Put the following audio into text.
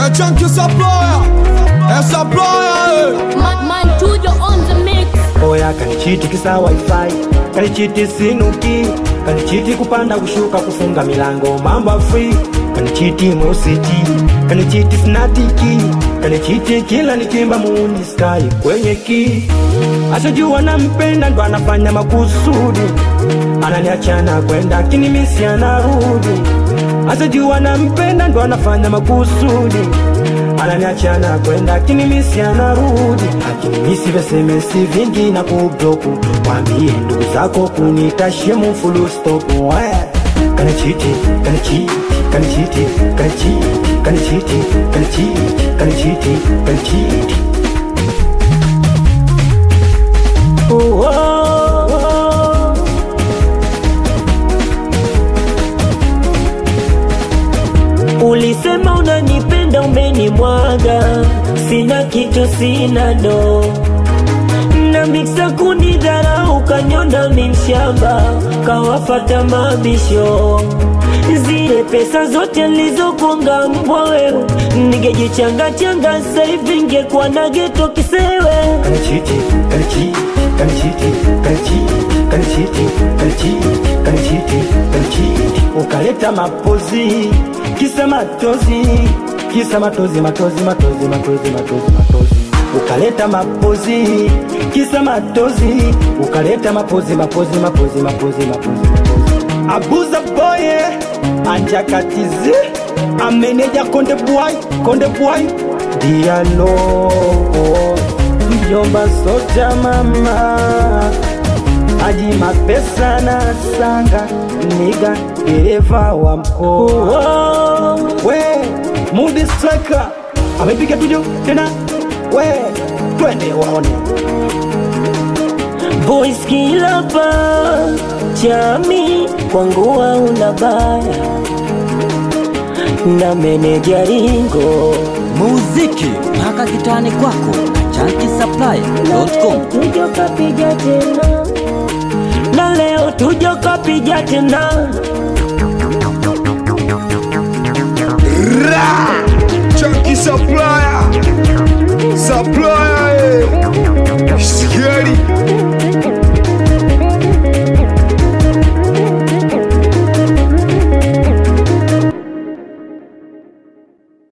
a chunky supplier, a supplier. eh. Man, man, Tujo on the mix. oya kanichiti kisa wifi kanichiti sinuki kanichiti kupanda kushuka kufunga milango mambo free kanichiti musiti kanichiti snatiki kanichiti kila nikimba muuni sky kwenye ki asijua nampenda ndo anafanya makusudi ananiachana kwenda kinimisi anarudi asijua nampenda ndo anafanya makusudi ananiachana kwenda akinimisi anarudi akinimisi vesemesi vingi na kubloku wambie ndugu zako kunita shemu fulustopu kanichiti kanichiti kanichiti kanichiti kanichiti kanichiti kanichiti kanichiti Oh, oh, oh. Ulisema unanipenda umenimwaga, sina kitu, sina do na miksa kunidharau, ukanyona mimshamba, kawafata mabisho zile pesa zote nilizokuanga mbwa wewe, ningejichanga changa sasa hivi ngekuwa na geto kisewe. kanichiti kanichiti kanichiti kanichiti kanichiti kanichiti kanichiti kanichiti ukaleta mapozi kisa matozi kisa matozi matozi matozi matozi matozi matozi ukaleta mapozi kisa matozi ukaleta mapozi mapozi mapozi mapozi mapozi mapozi abuza boye anjakatizi ameneja konde bwai konde bwai dialo mjomba soja mama aji mapesa na sanga niga dereva wa mkoa we mudi striker amepiga tujo tena we twende waone Boys kila pa chami kwangu hauna baya na meneja ringo muziki mpaka kitani kwako na chankisaplaya.com tujo kapiga tena na leo tujo kapiga tena Chunky supplier,